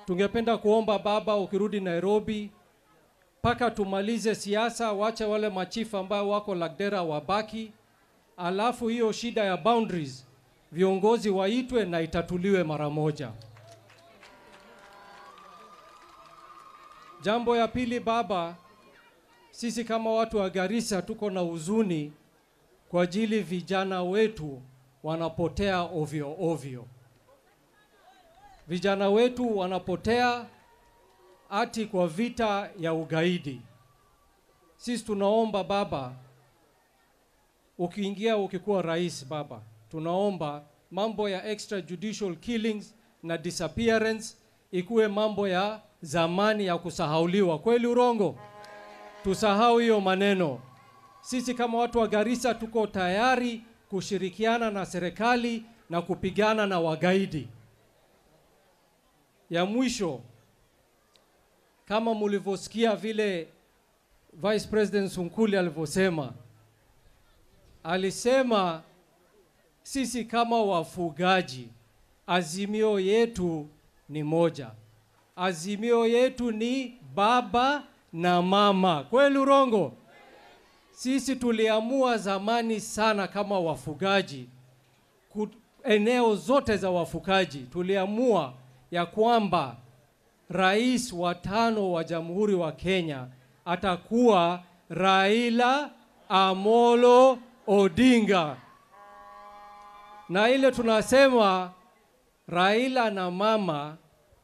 tungependa kuomba baba, ukirudi Nairobi, mpaka tumalize siasa, wache wale machifu ambao wako Lagdera wabaki, alafu hiyo shida ya boundaries viongozi waitwe na itatuliwe mara moja. Jambo ya pili baba, sisi kama watu wa Garissa tuko na huzuni kwa ajili vijana wetu wanapotea ovyo ovyo. Vijana wetu wanapotea ati kwa vita ya ugaidi. Sisi tunaomba baba, ukiingia ukikuwa rais baba, tunaomba mambo ya extrajudicial killings na disappearance ikuwe mambo ya zamani ya kusahauliwa. Kweli urongo? Tusahau hiyo maneno. Sisi kama watu wa Garissa tuko tayari kushirikiana na serikali na kupigana na wagaidi. Ya mwisho, kama mulivyosikia vile Vice President Sunkuli alivyosema, alisema sisi kama wafugaji, azimio yetu ni moja. Azimio yetu ni baba na mama. Kweli urongo? Sisi tuliamua zamani sana kama wafugaji, ku- eneo zote za wafugaji, tuliamua ya kwamba rais wa tano wa Jamhuri wa Kenya atakuwa Raila Amolo Odinga, na ile tunasema Raila na mama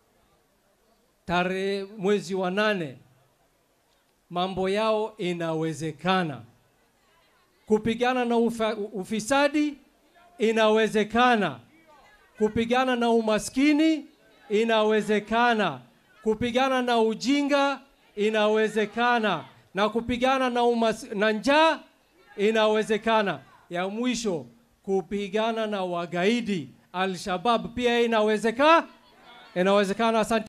tarehe mwezi wa nane mambo yao inawezekana. Kupigana na ufa, ufisadi inawezekana. Kupigana na umaskini inawezekana. Kupigana na ujinga inawezekana, na kupigana na, umas, na njaa inawezekana. Ya mwisho kupigana na wagaidi Al-Shabab pia inawezekana, inawezekana. Asante.